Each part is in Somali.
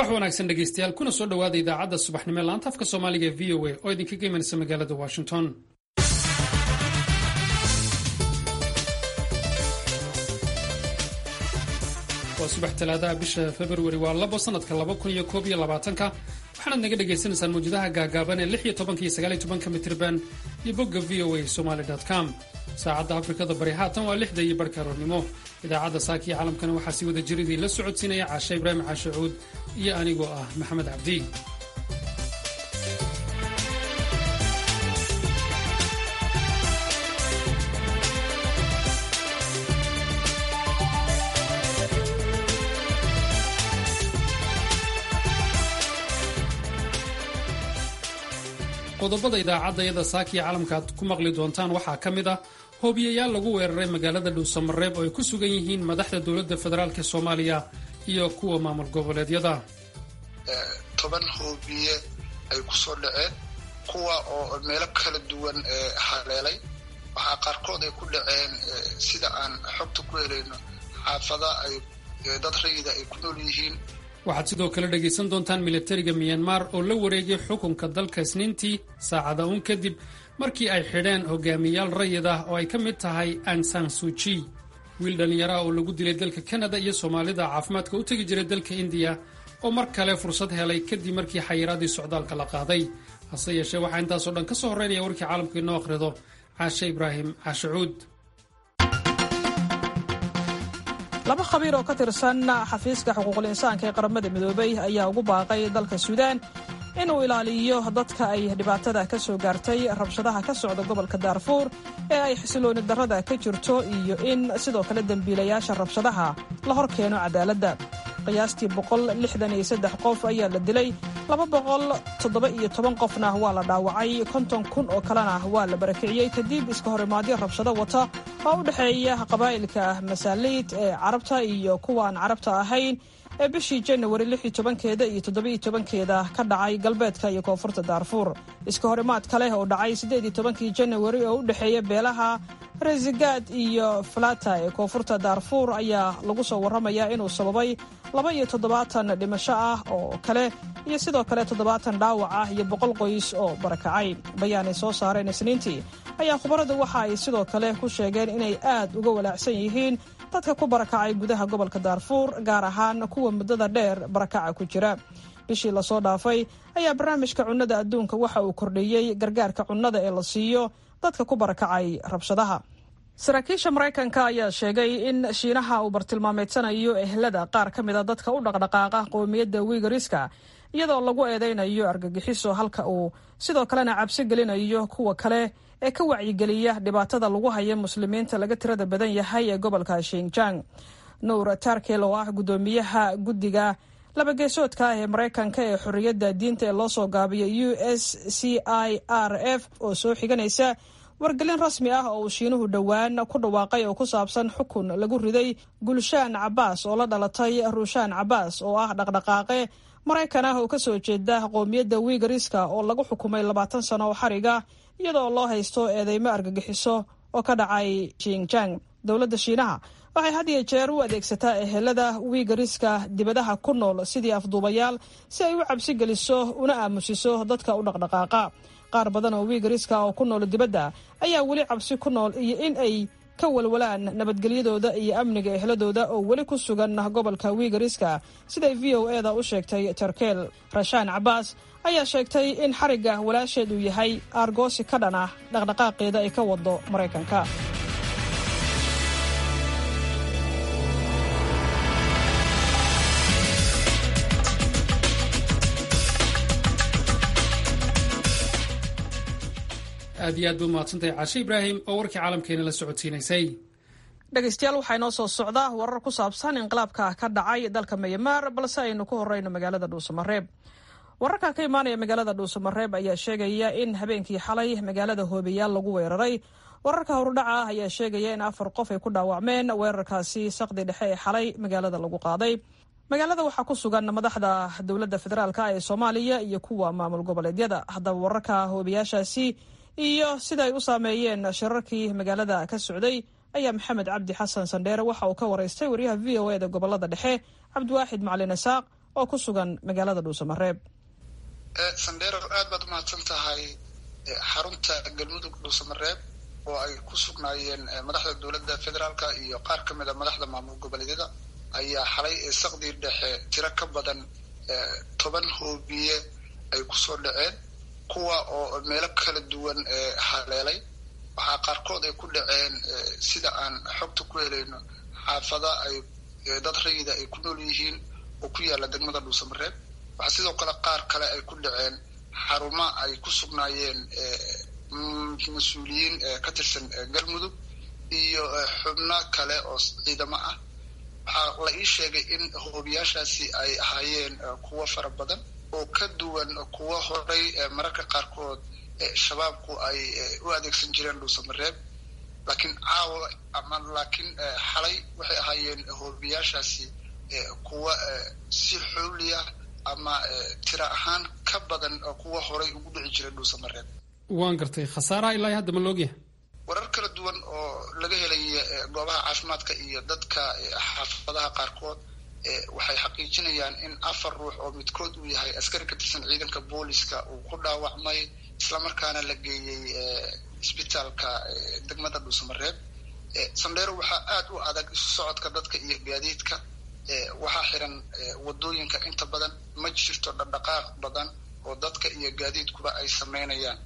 subax wanaagsan dhegaystayaal kuna soo dhowaada idaacadda subaxnimo ee laanta afka soomaaliga ee v o a oo idinkaga imanaysa magaalada washington waa subax talaadaha bisha februari waa labo sanadka laba kun iyo koob iyo labaatanka waxaanaad naga dhagaysanaysaan mawjadaha gaagaaban ee lix iyo tobanka iyo sagaal iyo tobanka mitirban iyo bogga v o a somaly com saacadda afrikada bari haatan waa lixda iyo barhka aroornimo idaacadda saaka iyo caalamkana waxaa sii wada jiridii la socodsiinaya caashe ibraahim caashacuud iyo anigoo ah maxamed cabdi qodobada idaacadda iyada saakiya caalamka aad ku maqli doontaan waxaa ka mid ah hoobiyayaal lagu weeraray magaalada dhuusamareeb oo ay ku sugan yihiin madaxda dowladda federaalk soomaaliya iyo kuwa maamul goboleedyada toban hoobiye ay kusoo dhaceen kuwa oo meelo kala duwan haleelay waxaa qaarkood ay ku dhaceen sida aan xogta ku helayno xaafada ay dad rayida ay ku nool yihiin waxaad sidoo kale dhegaysan doontaan militariga miyanmar oo la wareegay xukunka dalka isniintii saacada uun kadib markii ay xidheen hogaamiyaal rayid ah oo ay ka mid tahay ansan suuji wiil dhallinyaraha oo lagu dilay dalka kanada iyo soomaalida caafimaadka u tegi jiray dalka indiya oo mar kale fursad helay kadib markii xayiraadii socdaalka la qaaday hase yeeshee waxaa intaasoo dhan ka soo horreynaya warkii caalamka inoo akhrido caashe ibraahim caashacuud laba khabiir oo ka tirsan xafiiska xuquuqul insaanka ee qaramada midoobay ayaa ugu baaqay dalka suudaan inuu ilaaliyo dadka ay dhibaatada ka soo gaartay rabshadaha ka socda gobolka daarfuur ee ay xisilooni darrada ka jirto iyo in sidoo kale dembiilayaasha rabshadaha la hor keeno cadaaladda qiyaastii qof ayaa la dilay qofna waa la dhaawacay konton kun oo kalena waa la barakiciyey kadib iska horimaadyo rabshado wata oo u dhexeeya qabaa'ilka masaaliid ee carabta iyo kuwaan carabta ahayn ee bishii janawari keeda iyo keeda ka dhacay galbeedka iyo koonfurta daarfuur iska horimaad kale oo dhacay janawari oo u dhexeeya beelaha resigaad iyo falata ee koonfurta daarfuur ayaa lagu soo warramayaa inuu sababay laba iyo toddobaatan dhimasho ah oo kale iyo sidoo kale toddobaatan dhaawac ah iyo boqol qoys oo barakacay bayaan ay soo saareen isniintii ayaa khubaradu waxa ay sidoo kale ku sheegeen inay aad uga walaacsan yihiin dadka ku barakacay gudaha gobolka daarfuur gaar ahaan kuwa muddada dheer barakaca ku jira bishii lasoo dhaafay ayaa barnaamijka cunnada adduunka waxa uu kordhiyey gargaarka cunnada ee la siiyo dadka ku barakacay rabshadaha saraakiisha maraykanka ayaa sheegay in shiinaha uu bartilmaameedsanayo ehlada qaar ka mida dadka u dhaqdhaqaaqa qowmiyadda wiigariska iyadoo lagu eedaynayo argagixiso halka uu sidoo kalena cabsi gelinayo kuwa kale ee ka wacyigeliya dhibaatada lagu haya muslimiinta laga tirada badan yahay ee gobolka shinjang nuur tarkel oo ah guddoomiyaha guddiga labageesoodka ah ee maraykanka ee xorriyadda diinta ee loo soo gaabiyo u s c i r f oo soo xiganaysa wargelin rasmi ah oo uu shiinuhu dhowaan ku dhawaaqay oo ku saabsan xukun lagu riday gulshaan cabaas oo la dhalatay ruushaan cabaas oo ah dhaqdhaqaaqe maraykan ah oo ka soo jeeda qowmiyadda wiigariska oo lagu xukumay labaatan sano oo xariga iyadoo loo haysto eedeymo argagixiso oo ka dhacay jinjang dowladda shiinaha waxay had iyo jeer u adeegsataa ehelada wiigariska dibadaha ku nool sidii afduubayaal si ay u cabsi geliso una aamusiso dadka u dhaqdhaqaaqa qaar badan oo wiigariska oo ku nool dibadda ayaa weli cabsi ku nool iyo in ay ka walwalaan nabadgelyadooda iyo amniga ehladooda oo weli ku sugan gobolka wiigariska siday v o eda u sheegtay tarkeel rashaan cabaas ayaa sheegtay in xarigga walaasheed uu yahay aargoosi ka dhan ah dhaqdhaqaaqeeda ay ka wado maraykanka aad iyo aad ba umahadsantahay caashe ibraahim oo warkii caalamkeena la socodsiinaysay dhegaystayaal waxaa inoo soo socda warar ku saabsan inqilaabka ka dhacay dalka mayamaar balse aynu ku horeyno magaalada dhuusamareeb wararka ka imaanaya magaalada dhuusamareeb ayaa sheegaya in habeenkii xalay magaalada hoobeyaal lagu weeraray wararka horudhaca ah ayaa sheegaya in afar qof ay ku dhaawacmeen weerarkaasi saqdi dhexe ee xalay magaalada lagu qaaday magaalada waxaa ku sugan madaxda dowladda federaalk ee soomaaliya iyo kuwa maamul goboleedyada haddaba wararka hoobiyaashaasi iyo sida ay u saameeyeen shirarkii magaalada ka socday ayaa maxamed cabdi xasan sandheere waxa uu ka waraystay waryaha v o eda gobolada dhexe cabdiwaaxid macalin isaaq oo ku sugan magaalada dhuusamareeb sandheero aad baad umahadsan tahay xarunta galmudug dhuusamareeb oo ay ku sugnaayeen madaxda dowladda federaalka iyo qaar ka mid a madaxda maamul goboleedyada ayaa xalay saqdii dhexe tiro ka badan toban hoobiye ay kusoo dhaceen kuwa oo meelo kala duwan haleelay waxaa qaarkood ay ku dhaceen sida aan xogta ku helayno xaafada ay dad rayida ay ku nool yihiin oo ku yaalla degmada dhuusamareeb waxaa sidoo kale qaar kale ay ku dhaceen xaruma ay ku sugnaayeen mas-uuliyiin ka tirsan galmudug iyo xubno kale oo ciidamo ah waxaa la ii sheegay in hoobiyaashaasi ay ahaayeen kuwo fara badan oo ka duwan kuwo horay mararka qaarkood shabaabku ay u adeegsan jireen dhuusamareeb laakiin caawa ama laakiin xalay waxay ahaayeen hoobiyaashaasi kuwa si xooliya ama tira ahaan ka badan kuwa horay ugu dhici jiray dhuusamareeb waan gartay khasaaraha ilaa hadda ma loogyahay warar kala duwan oo laga helaya goobaha caafimaadka iyo dadka xaafadaha qaarkood waxay xaqiijinayaan in afar ruux oo midkood uu yahay askari ka tirsan ciidanka booliska uu ku dhaawacmay islamarkaana la geeyey isbitaalka degmada dhuusamareeb sandheero waxaa aada u adag isu socodka dadka iyo gaadiidka waxaa xiran wadooyinka inta badan ma jirto dhaqdhaqaaq badan oo dadka iyo gaadiidkuba ay sameynayaan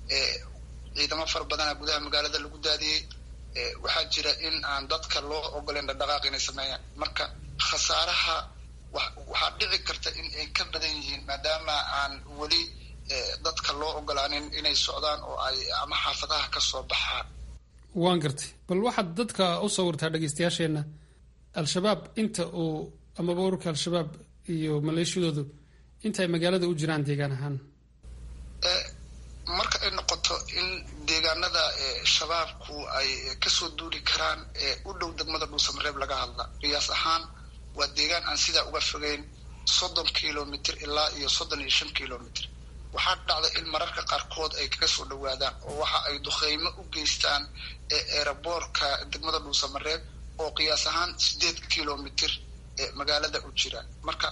ciidamo fara badana gudaha magaalada lagu daadiyey waxaa jira in aan dadka loo ogoleyn dhaqdhaqaaq inay sameeyaan marka khasaaraha waxaa dhici karta in ay ka badan yihiin maadaama aan weli dadka loo ogolaanin inay socdaan oo ay ama xaafadaha ka soo baxaan waan gartay bal waxaad dadka u sawirtaa dhegeystayaasheenna al-shabaab inta uu amaba ururka al-shabaab iyo maleeshiyadoodu inta ay magaalada u jiraan deegaan ahaan marka ay noqoto in deegaanada shabaabku ay kasoo duuli karaan u dhow degmada dhuusamareeb laga hadla qiyaas ahaan waa deegaan aan sidaa uga fogeyn soddon kilomitr ilaa iyo soddon iyo shan kilomitr waxaa dhacda in mararka qaarkood ay kaga soo dhawaadaan oo waxa ay dukheymo u geystaan eeraboorka degmada dhuusamareeb oo qiyaas ahaan sideed kilomitr magaalada u jiraan marka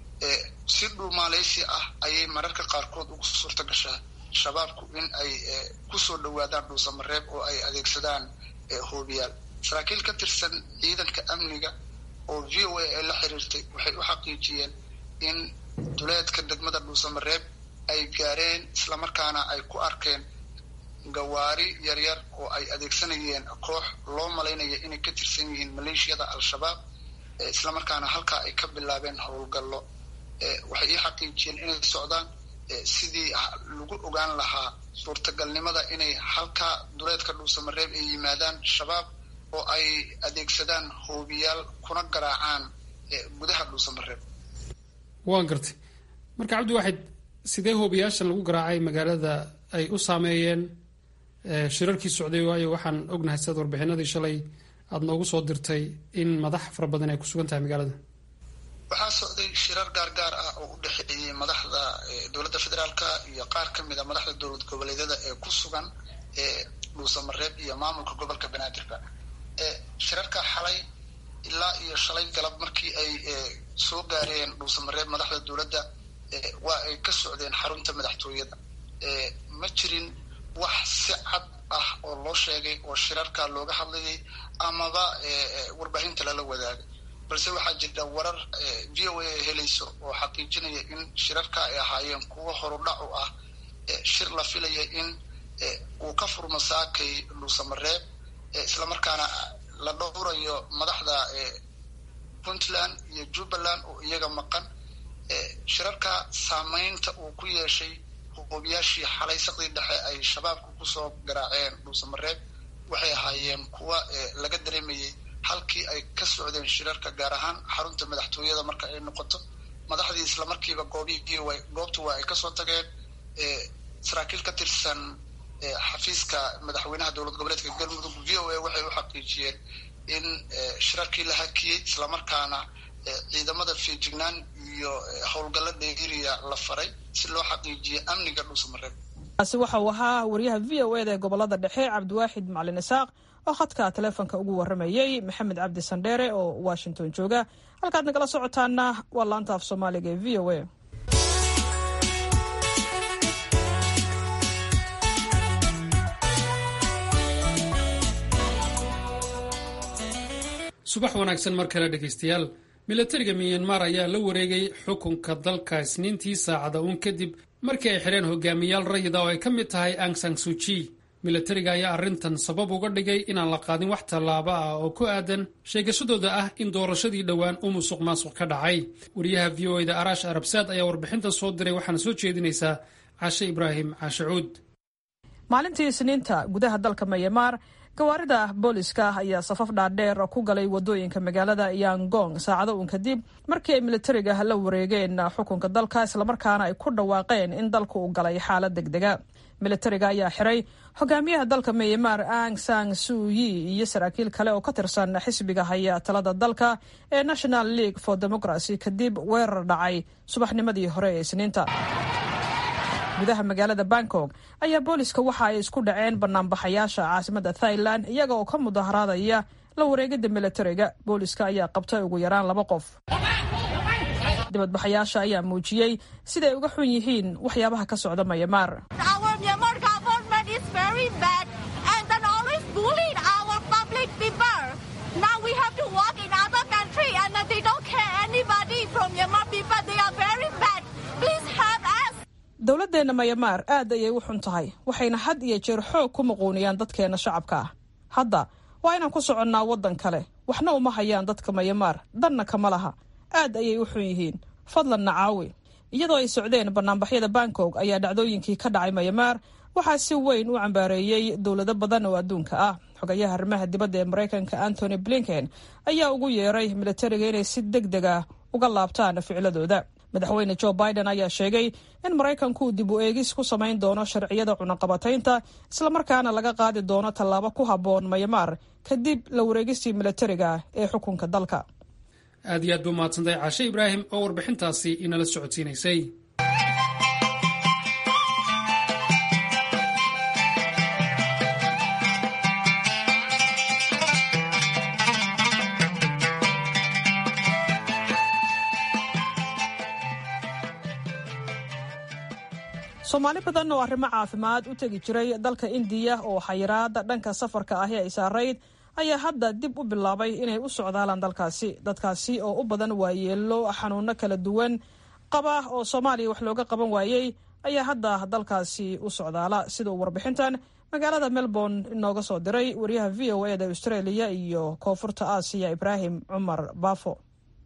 si dhuumaaleysi ah ayay mararka qaarkood ugu suurta gashaa shabaabku in ay kusoo dhawaadaan dhuusamareeb oo ay adeegsadaan hoobiyaal saraakiil ka tirsan ciidanka amniga oo v o a ay la xiriirtay waxay u xaqiijiyeen in duleedka degmada dhuusamareeb ay gaareen islamarkaana ay ku arkeen gawaari yaryar oo ay adeegsanayeen koox loo malaynaya inay ka tirsan yihiin maleeshiyada al-shabaab islamarkaana halkaa ay ka bilaabeen howlgallo waxay ii xaqiijiyeen inay socdaan sidii lagu ogaan lahaa suurtagalnimada inay halkaa duleedka dhuusamareeb ay yimaadaan shabaab oo ay adeegsadaan hoobiyaal kuna garaacaan gudaha dhuusamareeb waan gartay marka cabdi waaxid sidee hoobiyaashan lagu garaacay magaalada ay u saameeyeen shirarkii socday waayo waxaan ognahay sidaad warbixinadii shalay aada noogu soo dirtay in madax fara badan ay ku sugan tahay magaalada waxaa socday shirar gaargaar ah oo u dhexeeyey madaxda dowladda federaalka iyo qaar ka mid a madaxda dowlad goboleedyada ee ku sugan dhuusamareeb iyo maamulka gobolka banaadirka shirarka xalay ilaa iyo shalay galab markii ay soo gaareen dhuusamareeb madaxda dowladda waa ay ka socdeen xarunta madaxtooyada ma jirin wax si cad ah oo loo sheegay oo shirarka looga hadlayay amaba warbaahinta lala wadaagay balse waxaa jirta warar v o a helayso oo xaqiijinaya in shirarka ay ahaayeen kuwo horudhac u ah shir la filaya in uu ka furmo saakay dhuusamareeb islamarkaana la dhowrayo madaxda puntland iyo jubbaland oo iyaga maqan shirarka saameynta uu ku yeeshay hoobiyaashii xalay saqdii dhexe ay shabaabku kusoo garaaceen dhuusamareeb waxay ahaayeen kuwa laga dareemayay halkii ay ka socdeen shirarka gaar ahaan xarunta madaxtooyada marka ay noqoto madaxdii islamarkiiba goobihii goobta waa ay kasoo tageen saraakiil ka tirsan xafiiska madaxweynaha dowlad goboleedka galmudug v o a waxay u xaqiijiyeen in shirarkii la hakiyey islamarkaana ciidamada feejignaan iyo howlgalla dheeriya la faray si loo xaqiijiyo amniga dhuusamareeb kaasi waxa uu ahaa wariyaha v o eda ee gobolada dhexe cabdiwaaxid macalin isaaq oo khadka taleefonka ugu waramayey maxamed cabdi sandheere oo washington jooga halkaad nagala socotaana waa laanta af soomaaliga ee v o a subax wanaagsan mar kale dhegaystayaal milatariga miyanmar ayaa la wareegay xukunka dalka isniintii saacada uun kadib markii ay xidheen hogaamiyaal rayida oo ay ka mid tahay angsang suji milatariga ayaa arrintan sabab uga dhigay inaan la qaadin wax tallaaba ah oo ku aadan sheegashadooda ah in doorashadii dhowaan u musuq maasuq ka dhacay wariyaha v o eda araash arabsaad ayaa warbixintan soo diray waxaana soo jeedinaysaa cashe ibraahim caashacuud maalintii isniinta gudaha dalka mayamaar gawaarida booliska ayaa safaf dhaadheer ku galay wadooyinka magaalada yangong saacado uun kadib markii ay militariga la wareegeen xukunka dalka islamarkaana ay ku dhawaaqeen in dalku uu galay xaalad degdega militariga ayaa xiray hogaamiyaha dalka myanmar ang sang suyi iyo saraakiil kale oo ka tirsan xisbiga haya talada dalka ee national league for democracy kadib weerar dhacay subaxnimadii hore ee isniinta gudaha magaalada bangkok ayaa booliska waxa ay isku dhaceen banaanbaxayaasha caasimada thailand iyaga oo ka mudaharaadaya la wareegida militariga booliska ayaa qabtay ugu yaraan laba qof dibadbaxayaasha ayaa muujiyey siday uga xun yihiin waxyaabaha ka socda mayamaar dowladeenna mayamaar aad ayay u xun tahay waxayna had iyo jeer xoog ku muquuniyaan dadkeenna shacabka ah hadda waa inaan ku soconnaa waddan kale waxna uma hayaan dadka mayamaar danna kama laha aad ayay u xun yihiin fadlan nacaawi iyadoo ay socdeen banaanbaxyada bangkok ayaa dhacdooyinkii ka dhacay mayamaar waxaa si weyn u cambaareeyey dowlado badan oo adduunka ah xogayaha arrimaha dibadda ee maraykanka antony blinken ayaa ugu yeeray militariga inay si deg deg ah uga laabtaan ficladooda madaxweyne jo biden ayaa sheegay in maraykanku dib u eegis ku samayn doono sharciyada cunaqabataynta islamarkaana laga qaadi doono tallaabo ku habboon mayamaar kadib la wareegistii militariga ee xukunka dalka aad iyo aad buu mahadsantahay caashe ibraahim oo warbixintaasi inala socodsiinaysay soomaali badan oo arrimo caafimaad u tegi jiray dalka indiya oo xayiraada dhanka safarka ahi ay saarayd ayaa hadda dib u bilaabay inay u socdaalaan dalkaasi dadkaasi oo u badan waayeelo xanuuno kala duwan qaba oo soomaaliya wax looga qaban waayey ayaa hadda dalkaasi u socdaala sida uu warbixintan magaalada melbourne inooga soo diray wariyaha v o eda australia iyo koonfurta aasiya ibraahim cumar baafo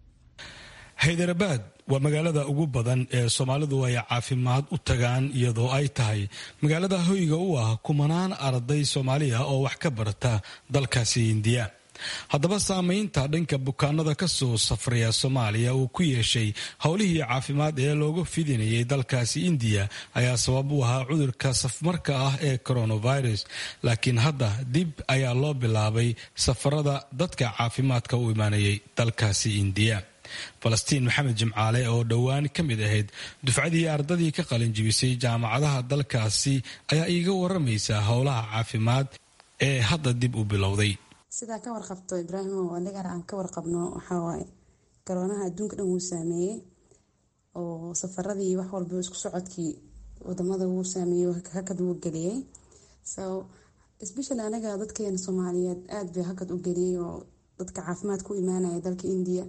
haydarabad waa magaalada ugu badan ee soomaalidu ay caafimaad u tagaan iyadoo ay tahay magaalada hoyga u ah kumanaan arday soomaaliya oo wax ka barata dalkaasi indiya haddaba saameynta dhanka bukaanada kasoo safraya soomaaliya uu ku yeeshay howlihii caafimaad ee looga fidinayay dalkaasi indiya ayaa sabab u ahaa cudurka safmarka ah ee coronavirus laakiin hadda dib ayaa loo bilaabay safarada dadka caafimaadka u imaanayay dalkaasi indiya falastiin maxamed jimcaale oo dhowaan ka mid ahayd dufcadii ardadii ka qalin jibisay jaamacadaha dalkaasi ayaa iiga waramaysa howlaha caafimaad ee hadda dib u bilowday sidaa ka warqabto ibraahimo anigana aan ka warqabno waxawaaye garoonaha adduunka dhan wuu saameeyey oo safaradii wax walba isku socodkii wadamada wuu saameeyey hakad wuu geliyey so especially anaga dadkeena soomaaliyeed aada bay hakad u geliyey oo dadka caafimaad ku imaanaya dalka indiya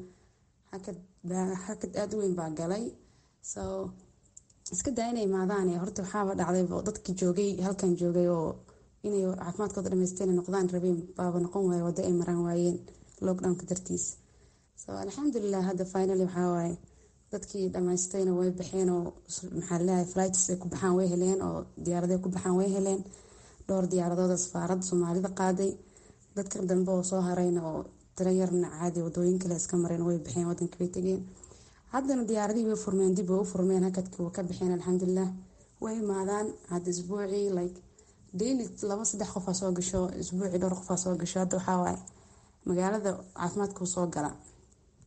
hakad aada u weyn baa galay so iska daa inay imaadaan horta waxaaba dhacday dadkii joogay halkan joogay oo inay caafimaadkooda dhameysteen noqdaan rabeen baaba noqon waaye wado ay maraan waayeen lockdownka dartiis so alxamdulilah hadda finally waxawaaye dadkii dhamaystayna way baxeen oo maxaa leeyahay flights ay ku baxaan way heleen oo diyaaraday ku baxaan way heleen dhowr diyaaradooda safaaradda soomaalida qaaday dadka dambe oo soo harayna oo tiro yarna caadi wadooyin kale iska mareen way baxeen wadanka bay tegeen haddana diyaaradihii way furmeen dib way u furmeen hakadkii way ka baxeen alxamdulilah way imaadaan hadda isbuucii like daily laba saddex qofaa soo gasho isbuucii dhowr qofaa soo gasho hadda waxaa waaye magaalada caafimaadkuu soo gala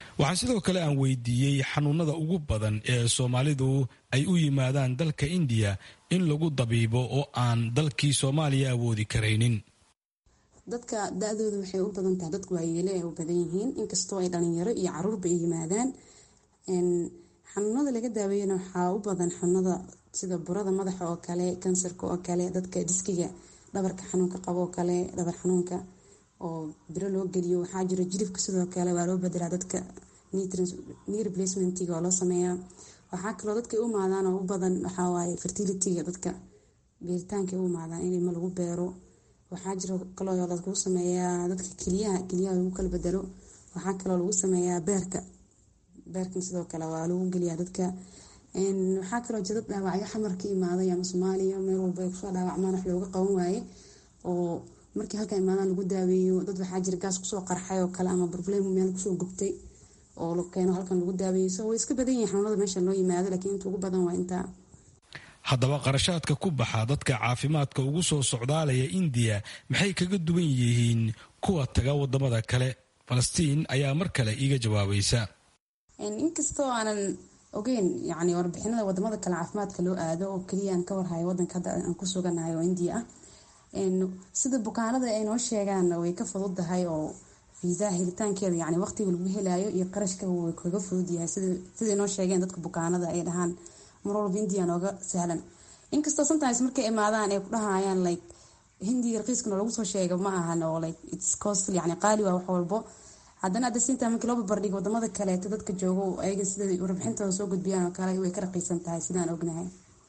waxaa sidoo kale aan weydiiyey xanuunada ugu badan ee soomaalidu ay u yimaadaan dalka indiya in lagu dabiibo oo aan dalkii soomaaliya awoodi karaynin dadka da-dooda waxay u badan tahay dadku waayeele ay u badan yihiin inkastoo ay dhalinyaro iyo caruurba ay yimaadaan xanuunada laga daaweeyana waxaa u badan xanuunada sida burada madaxa oo kale kansarka oo kale dadka diskiga dhabarka xanuunka qabo oo kale dhabar xanuunka oo biro loo geliyo waxaa jiro jilifka sidoo kale waa loo bedelaa dadka knee replacementiga oo loo sameeyaa waxaa kaloo dadka u imaadaan oo u badan waxawaaye fertilityga dadka beeritaanka u imaadaan in ilmo lagu beero waxaa jiro kaloo lagu sameeyaa dadka keliyaha keliyaha lagu kala bedelo waxaa kaloo lagu sameeyaa beerka beerkan sidoo kale waa lagu geliyaa dadka waxaa kaloo jira dad dhaawacyo xamar ka imaaday ama soomaaliya meel walba ay kusoo dhaawacmaan wax looga qaban waaye oo markii halka imaadaan lagu daaweeyo dad waxaa jira gaas kusoo qarxay oo kale ama problem meel kusoo gubtay oo la keeno halkan lagu daaweeyo so way iska badan yihin xanuunada meesha loo yimaado laakiin inta ugu badan waa intaa haddaba qarashaadka ku baxa dadka caafimaadka ugu soo socdaalaya indiya maxay kaga duwan yihiin kuwa taga wadamada kale falastiin ayaa mar kale iiga jawaabaysa inkastoo aanan ogeyn yani warbixinada wadamada kale caafimaadka loo aado oo keliya aan ka warhayo wadanka hadda aan ku suganahay oo indiya ah sida bukaanada ay noo sheegaan way ka fududahay oo fiisaha helitaankeeda yani waqtiga lagu helayo iyo qarashka way kaga fudud yahay siday noo sheegeen dadka bukaanada ay dhahaan mar walba india nooga sahlan inkastoo sometimes markay imaadaan ay ku dhahayaan like hindiga raqiiskana lagu soo sheega ma ahan oo like its costly yani qaali waa wax walbo haddana hadda siinta markii loo barbardhigo wadamada kaleeto dadka joogo ayaga sida warbixintooda soo gudbiyaan oo kale way ka raqiisan tahay sidaan ognahay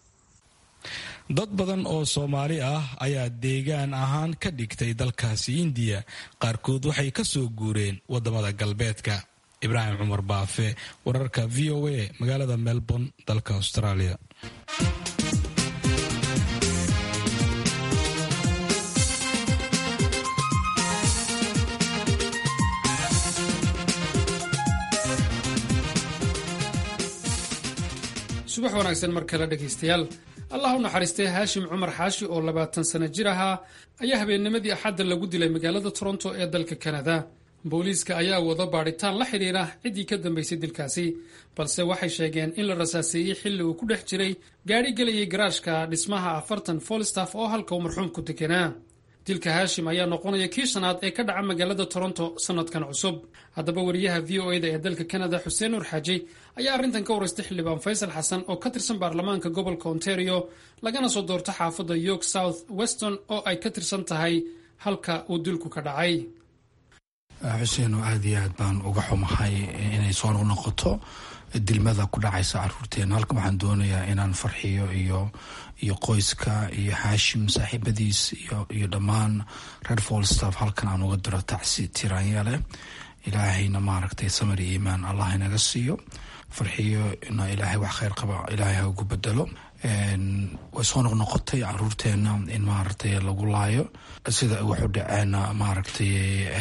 dad badan oo soomaali ah ayaa deegaan ahaan ka dhigtay dalkaasi indiya qaarkood waxay ka soo guureen wadamada galbeedka ibraahim cumar baafe wararka v o a magaalada melbourne dalka australia subax wanaagsan mar kale dhegaystayaal allah u naxariistay haashim cumar xaashi oo labaatan sano jir ahaa ayaa habeennimadii axadda lagu dilay magaalada toronto ee dalka kanada booliiska ayaa wada baadhitaan la xidhiira ciddii ka dambaysay dilkaasi balse waxay sheegeen in la rasaaseeyey xilli uu ku dhex jiray gaadhi gelayay garaashka dhismaha afartan folstaff oo halka uu marxuumku deganaa dilka haashim ayaa noqonaya kii shanaad ee ka dhaca magaalada toronto sannadkan cusub haddaba wariyaha v o eda ee dalka kanada xuseen nuur xaaji ayaa arrintan ka waraystay xildhibaan faysal xasan oo ka tirsan baarlamaanka gobolka ontario lagana soo doorto xaafadda york south weston oo ay ka tirsan tahay halka uu dilku ka dhacay xuseen oo aada iyo aad baan uga xumahay inay soo noqnoqoto dilmada ku dhacaysa caruurteena halkan waxaan doonayaa inaan farxiyo iyo iyo qoyska iyo xaashim saaxiibadiis iyo dhammaan reer folstaff halkan aan uga diro tacsi tiraanyale ilaahayna maaragtay samar iyo iimaan allah inaga siiyo farxiyo na ilaahay wax kheyr qaba ilaahay ha ugu bedelo way soo noqnoqotay caruurteena in maaragtay lagu laayo sida waxu dhaceen maaragtay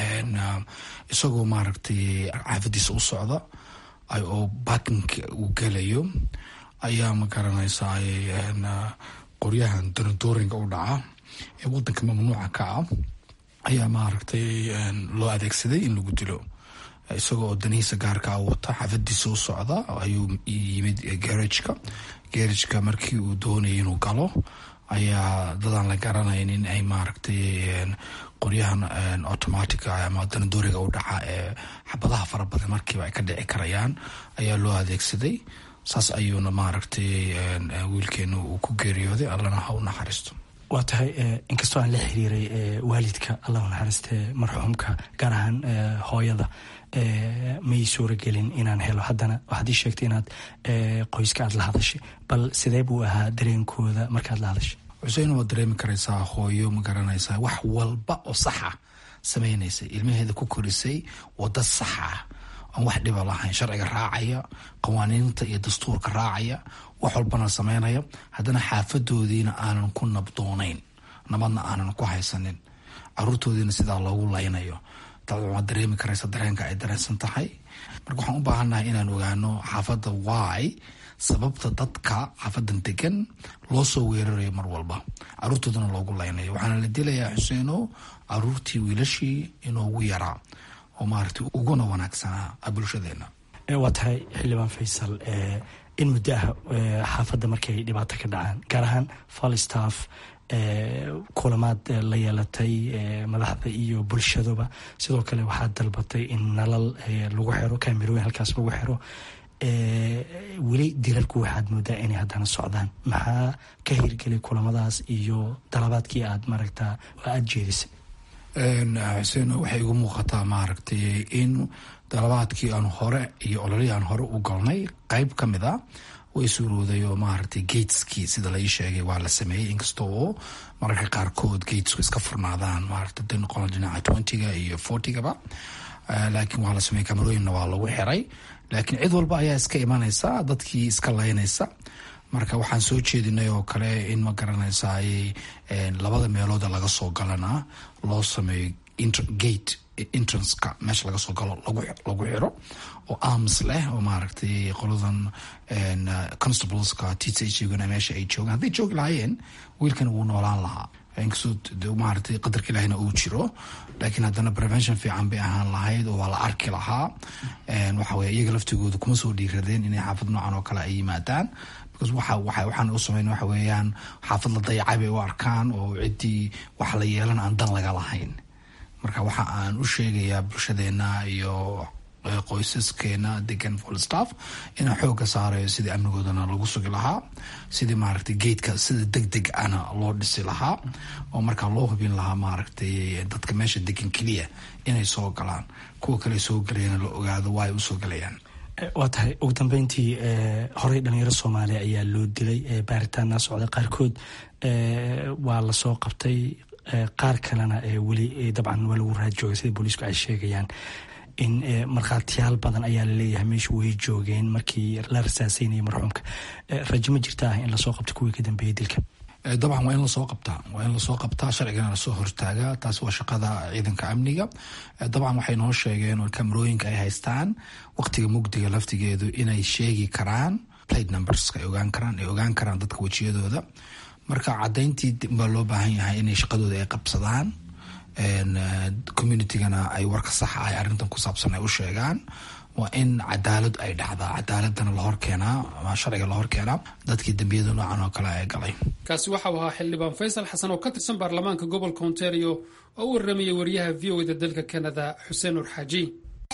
isagoo maaragtay caafadiisa u socda oo bakinka uu gelayo ayaa ma garanaysaa qoryahan donadooringa u dhaca ee wadanka mamnuuca ka ah ayaa maaragtay loo adeegsaday in lagu dilo isagoo oo danihiisa gaarkaa wata xaafadiisa u socda ayuu yimid garajka garajka markii uu doonayay inuu galo ayaa dadaan la garanaynin ay maaragtay qoryahan automatica ama danadooriga u dhaca ee xabadaha fara badan markiiba ay ka dhici karayaan ayaa loo adeegsaday saas ayuuna maaragtay wiilkeena uu ku geeriyooday allana ha u naxariisto waa tahay inkastoo aan la xiriiray waalidka allah u naxariiste marxuumka gaar ahaan hooyada may suuragelin inaan helo haddana waxaad ii sheegtay inaad qoyska aad la hadashay bal sidee buu ahaa dareenkooda markaad la hadashay xuseen waad dareemi karaysaa hooyo ma garanaysaa wax walba oo saxa sameynaysa ilmaheeda ku korisay wada saxa ah aan wax dhiba lahayn sharciga raacaya qawaaniinta iyo dastuurka raacaya wax walbana sameynaya haddana xaafadoodiina aanan ku nabdoonayn nabadna aanan ku haysanin caruurtoodiina sidaa loogu laynayo waad dareemi karaysa dareenka ay dareensan tahay marka waxaan u baahannahay inaan ogaano xaafadda wy sababta dadka xaafadan degan loo soo weerarayo mar walba caruurtoodana loogu laynayo waxaana la dilayaa xuseeno caruurtii wiilashii inoogu yaraa oo maaragtay uguna wanaagsanaa bulshadeena waa tahay xildhibaan faysal in muddo ah xaafadda markay dhibaato ka dhacaan gaar ahaan falstaff kulamaad la yeelatay madaxda iyo bulshaduba sidoo kale waxaad dalbatay in nalal lagu xiro kamerooyin halkaas lagu xiro weli dilalku waxaad moodaa inay haddana socdaan maxaa ka hirgelay kulamadaas iyo dalabaadkii aad maaragta aada jeedisay xuseen waxay igu muuqataa maaragtay in dalabaadkii aan hore iyo ololihii aan hore u galnay qeyb ka mid a way suurooday oo maaragtay gateskii sida lai sheegay waa la sameeyey inkasta oo mararka qaarkood gatesku iska furnaadaan maaragta da noqon dhinaca twentyga iyo fortygaba laakiin waa la sameeyey kamarooyinna waa lagu xiray laakiin cid walba ayaa iska imanaysa dadkii iska laynaysa marka waxaan soo jeedinay oo kale in ma garanaysaay labada meelooda laga soo galana loo sameeyo gate entranceka meesha laga soo galo lagu xiro oo arms leh oo maaragtay qoladan constableska t c h guna meesha ay joogaan hadday joogi lahaayeen wiilkan wuu noolaan lahaa inkastoo maaragtay qadarka ilahina uu jiro laakiin haddana prevention fiican bay ahaan lahayd oo waa la arki lahaa waxa weye iyaga laftigooda kuma soo dhiiradeen inay xaafad noocan oo kale ay yimaadaan because waxa waxa waxaan u sameyn waxa weeyaan xaafad la dayacay bay u arkaan oo ciddii wax la yeelan aan dan laga lahayn marka waxa aan u sheegayaa bulshadeena iyo qoysaskeena degan volstaff inaan xooga saarayo sidii amnigoodana lagu sugi lahaa sidii maaragtay geedka sida deg deg ana loo dhisi lahaa oo markaa loo hubin lahaa maaragtay dadka meesha degan keliya inay soo galaan kuwa kale soo galayana la ogaado waa ay usoo galayaan waa tahay ugu dambeyntii horey dhalinyaro soomaaliya ayaa loo dilay baaritaana socda qaarkood waa lasoo qabtay qaar kalena weli dabcan waa lagu raadjooga sida booliisku ay sheegayaan in markhaatiyaal badan ayaa laleeyahay meeshu way joogeen markii la rasaaseynayay marxuumka rajo ma jirtaa in lasoo qabta kuwii ka dambeeyay dilka dabcan waa in lasoo qabtaa waa in lasoo qabtaa sharcigana lasoo hortaagaa taas waa shaqada ciidanka amniga dabcan waxay noo sheegeen oo kamarooyinka ay haystaan waqtiga mugdiga laftigeedu inay sheegi karaan plate numberska ay ogaan karaan ay ogaan karaan dadka wejiyadooda marka cadayntii baa loo baahan yahay inay shaqadooda ay qabsadaan communitygana ay warka saxa ah arrintan ku saabsan ay u sheegaan waa in cadaalad ay dhacdaa cadaaladana lahor keenaa sharciga lahor keenaa dadkii dembiyada noocan oo kale ay galay kaasi waxau ahaa xildhibaan faysal xasan oo ka tirsan baarlamaanka gobolka ontario oo u warramayay wariyaha v o da dalka canada xuseen nur xaaji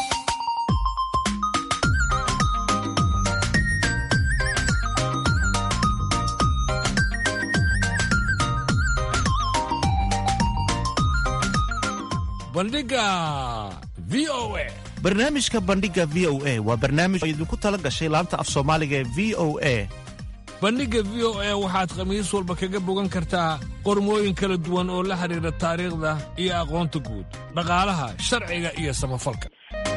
barnaamijka bandhiga v o a waa barnaamij oo idinku tala gashay laanta af soomaaliga ee v o a bandhigga v o a waxaad khamiis walba kaga bogan kartaa qormooyin kala duwan oo la xidhiidha taariikhda iyo aqoonta guud dhaqaalaha sharciga iyo samafalka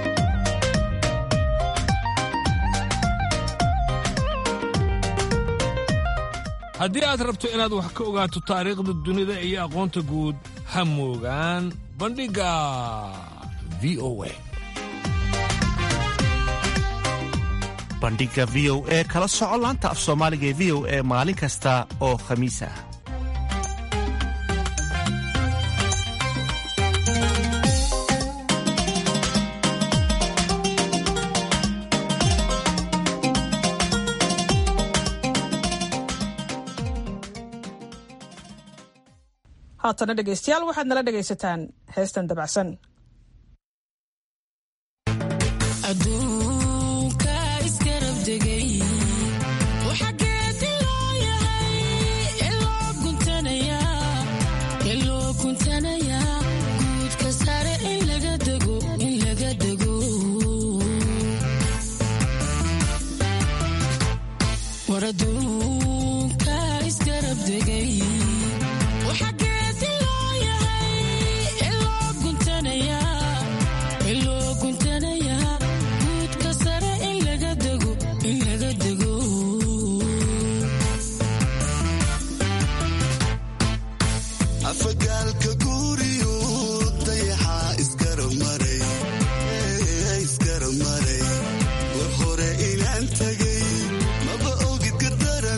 haddii aad rabto inaad wax ka ogaato taariikhda dunida iyo aqoonta guud ha moogaan bandhigga v o a bandhigga v o e kala soco laanta af soomaaliga ee v o e maalin kasta oo khamiis ah haatana dhegaystayaal waxaad nala dhegaysataan heestan dabacsan war hore inaan tagay maba ogid gardaran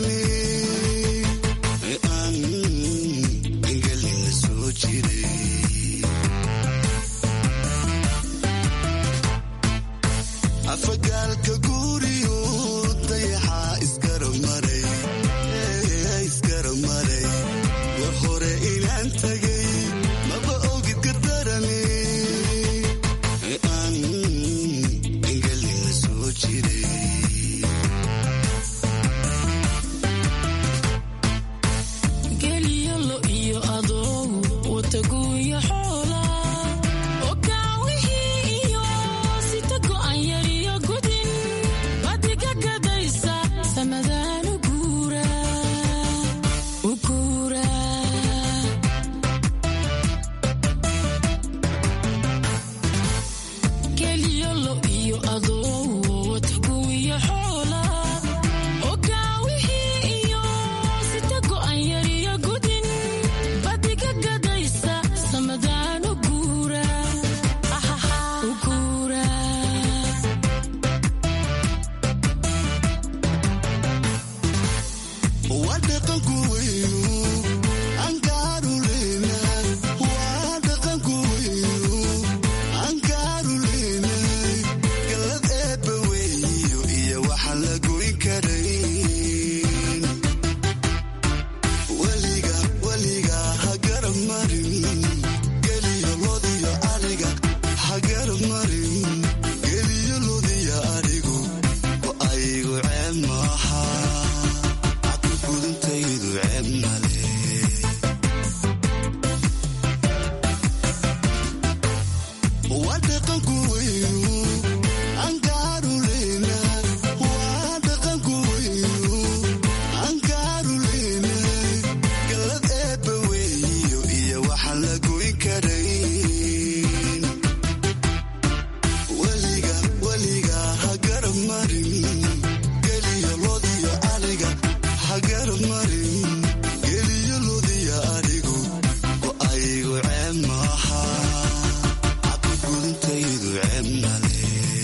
gacan maaha cabigudintaydu ceebmale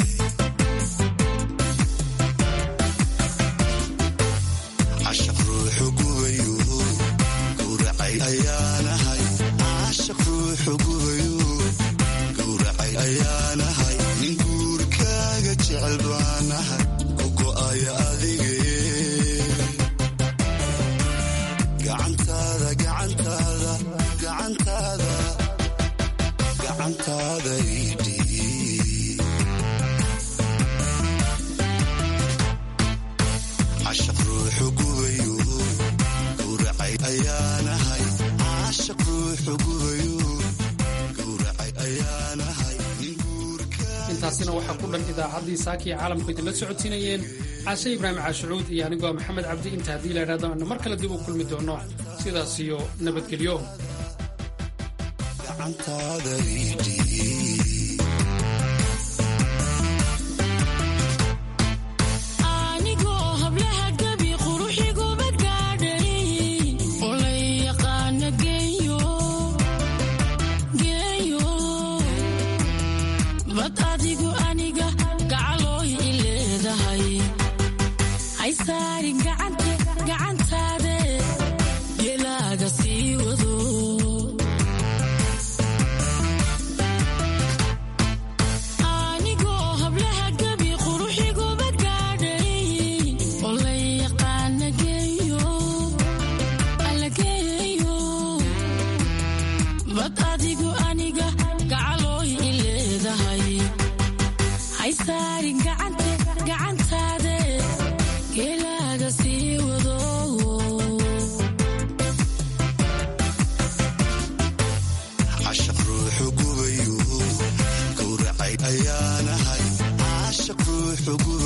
cashaq ruuxu gubayo gowracay ayaanahay cashaq ruuxu gubayo gowracay ayaanahay nin guurkaaga jecel baanahay ku go'aya adige gacantaada gacantaada gacantaada gacantaada idhi cashaq ruuxu gubayo gowracay ayaanahay cashaq ruuxu gubayo gowracay ayaanahay nin intaasina waxaa ku dhan idaacaddii saakii caalamku idinla socodsiinayeen caashe ibraahim caashucuud iyo anigoo maxamed cabdi inta haddii la idhahdo aanu mar kale dib u kulmi doono sidaas iyo nabadgelyo gacantaada idhi anigoo hablaha gabi quruxiguba gaadhay oo la yaqaana geeyo geeyo bad adigu aniga gacalooy i leedahay hay saari gacante gacantaade gelaaga sii wado anigoo hablaha gabi quruxiguba gaadhay oo la yaqaana geeyo alla geeyo bad adigu aniga gacalooy i leedahay hay saari gacante gacantaade geelaaga sii wado cashaq ruuxu gubayo gowracay ayaanahay cashaq ruuxu gubayo